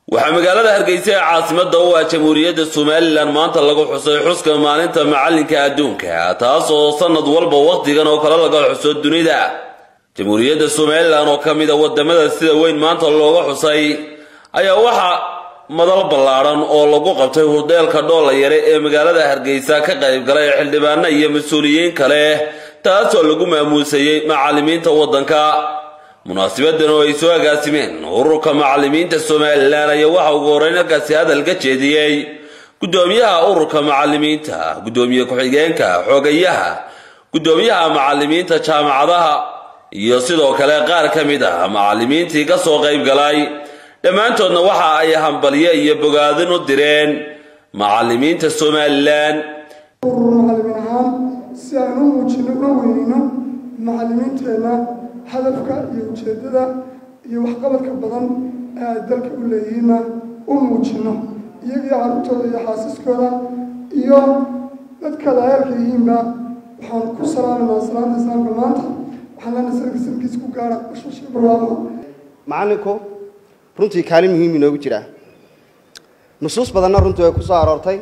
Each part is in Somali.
waxaa magaalada hargeysa ee caasimada u ah jamhuuriyadda somalilan maanta lagu xusay xuska maalinta macalinka adduunka taas oo sanad walba wakhtigan oo kale laga xuso dunida jamhuuriyadda somalilan oo ka mid a wadamada sida weyn maanta looga xusay ayaa waxaa madal ballaadhan oo lagu qabtay hudeelka dhoolla yare ee magaalada hargeysa ka qayb galay xildhibaano iyo mas-uuliyiin kale taasoo lagu maamuusayey macalimiinta waddanka munaasibadan oo ay soo agaasimeen ururka macalimiinta somalilan ayaa waxa ugu horreyn halkaasi hadal ka jeediyey guddoomiyaha ururka macalimiinta guddoomiye ku-xigeenka xoogayaha guddoomiyaha macalimiinta jaamacadaha iyo sidoo kale qaar ka mid ah macalimiintii ka soo qayb galay dhammaantoodna waxa ay hambalyo iyo bogaadin u direen macalimiinta somalilan urur macalimiin ahaan si aan u muujino una weynino macalimiinteenna hadafka iyo ujeeddada iyo waxqabadka badan ee ay dalka u leeyihiinna u muujino iyagii carruurtooda iyo xaasiskooda iyo dadka daayaalka yihiinba waxaan ku salaamaynaa salaanta islaamka maanta waxaan leenahay sanadka sanadkiisa ku gaara bashashii barwaaqo macallinku runtii kaalin muhiim inoogu jiraa nusuus badanna runtii way ku soo aroortay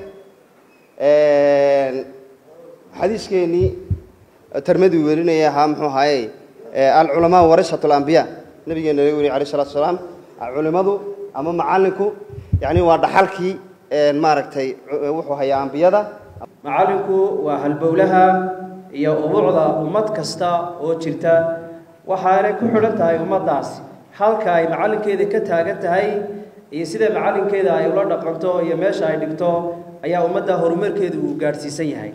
xadiiskeenii tarmadii welinaya ahaa muxuu ahaaye alculamaa warasat alambiya nabigeena laga weriye alayh salatu salaam culimadu ama macallinku yani waa dhaxalkii maaragtay wuxuu hayaa ambiyada macallinku waa halbowlaha iyo ubuucda ummad kasta oo jirta waxaanay ku xidhan tahay ummaddaasi halka ay macallinkeeda ka taagan tahay iyo sida macallinkeeda ay ula dhaqanto iyo meesha ay dhigto ayaa ummadda horumarkeedu uu gaadhsiisan yahay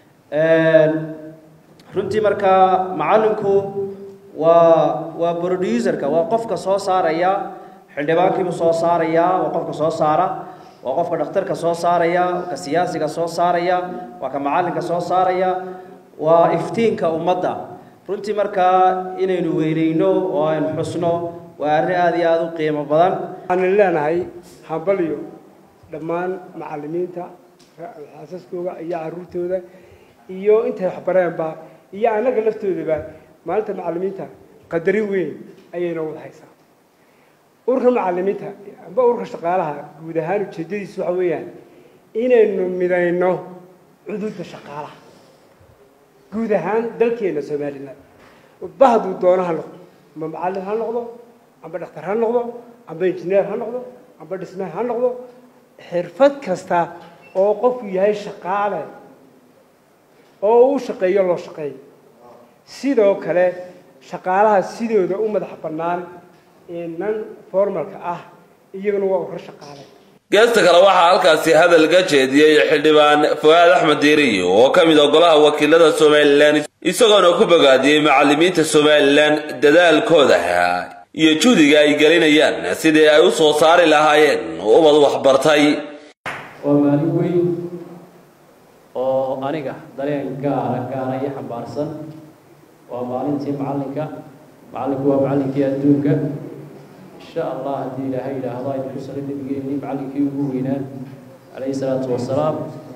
runtii markaa macallinku waa waa producerka waa qofka soo saaraya xildhibaankiibuu soo saaraya waa qofka soo saara waa qofka dhakhtarka soo saaraya ka siyaasiga soo saaraya waa ka macallinka soo saaraya waa iftiinka ummadda runtii markaa inaynu weyneyno oo aynu xusno waa arrin aada iyo aada u qiimo badan waxaan leenahay hambalyo dhammaan macallimiinta xaasaskooda iyo caruurtooda iyo intay waxbareenba iyo annaga laftoodaba maalinta macallimiinta qadarin weyn ayayna wada haysaa ururka macallimiinta amba ururka shaqaalaha guud ahaan ujeeddadiisu waxa weeyaan inaynu midayno cuduudda shaqaalaha guud ahaan dalkeena somalilan bahduu doono ha noqdo amba macallin ha noqdo amba dhakhtar ha noqdo amba injineer ha noqdo amba dhisme ha noqdo xirfad kasta oo qofku yahay shaqaale oo uu shaqeeyo loo shaqeeyo sidoo kale shaqaalaha sidooda u madax bannaan ee nan formalka ah iyaguna waa urur shaqaale geesta kale waxaa halkaasi hadal ka jeediyey xildhibaan fuaad axmed diiriyo oo ka mid a golaha wakiilada somalilan isagoona ku bogaadiyey macalimiinta somalilan dadaalkooda iyo juhdiga ay gelinayaan sidii ay u soo saari lahaayeen ubad waxbartay waa maalin weyn oo aniga dareen gaara gaara iyo xambaarsan waa maalintii macallinka macallinku waa macallinkii adduunka insha allah haddii ilaahay yidhaahdo aynu ku sala nabigeennii macallinkii ugu weynaa calayhi salaatu wasalaam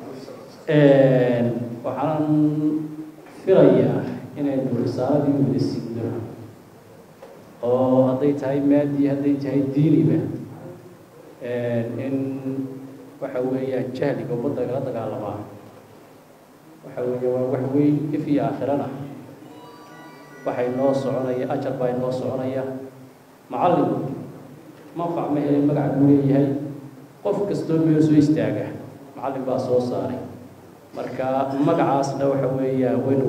waxaan filayaa inaynu risaaladii wada signo oo hadday tahay maadi hadday tahay diiniba in waxa weeyaan jahliga ummadda lagala dagaalamaa waxa weeye waa wax weyn if iyo aakhirana waxay noo soconaya ajar baa inoo soconaya macallin manfac ma helin magac buu leeyahay qof kastoo meel soo istaaga macallin baa soo saaray marka magacaasna waxa weeya waynu